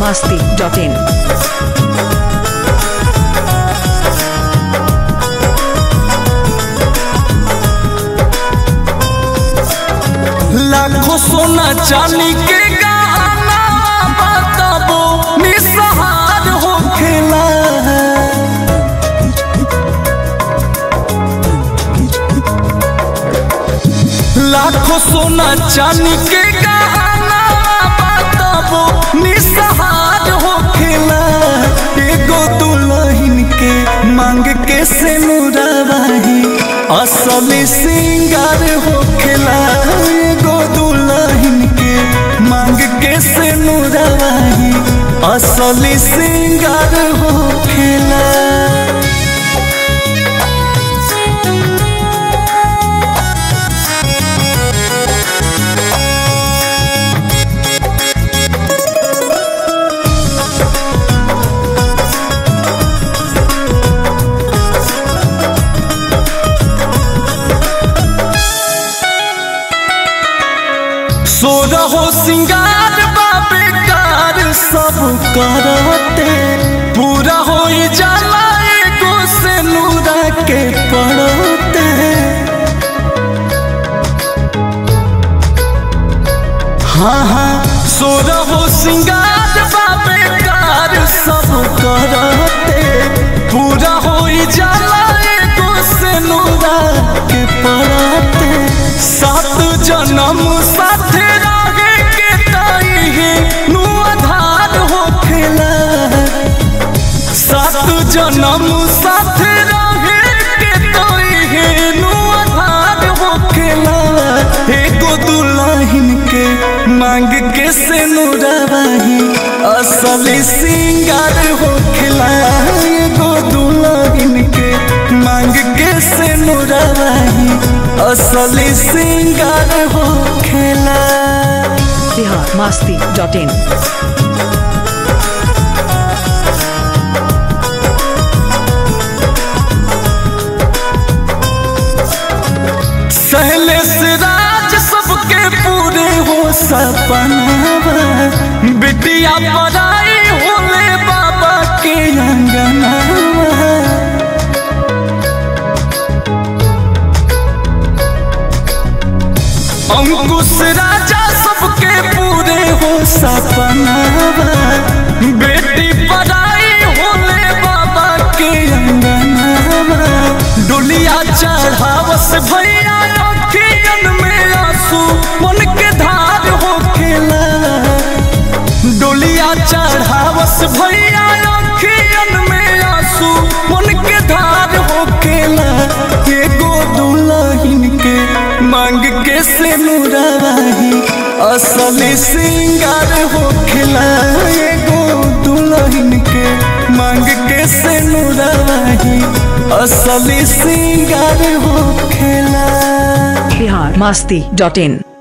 masti.in. लाखों सोना चांदी के गहना बताबो निसहार होखेला लाखों सोना चांदी के गहना बताबो निसहार होखेला एगो दुल्हन के मांग के से मुराबाही असली सिंगार होखेला एगो दुल्हन के मांग के से मुराबाही असली सिंगार होखेला सो रहो सिंगार बाबे कार सब करते पूरा हो जाला एगो से नूरा के पड़ते हाँ हाँ सो रहो सिंगार बाबे कार सब करते पूरा हो जाला एगो से नूरा के पड़ते सात जन्म साथे रहे के ताई है नु आधार होखेला सात जन्म साथे रहे के ताई है नु आधार होखेला एगो दुल्हन के मांग के से नुराबाही असली सिंगार होखेला एगो दुल्हन के मांग के से नुराबाही असली सिंगार होखेला Bihar masti.in. सहले से राज सबके पूरे हो सपनावा बिटिया पराई होले बाबा के अंगनावा अंकुश राजा सबके पूरे हो सपनावा बेटी पराई होले बाबा के अंगनावा डोलिया चढ़ावस भैया अखियन में आंसू मन के धार होखेला डोलिया चढ़ावस भैया अखियन में आंसू मन के धार होखेला एगो दुल्हन के मांग के से मुराबाही असली सिंगार होखेला एगो दुल्हन के मांग के से मुराबाही असली सिंगार होखेला Bihar masti.in.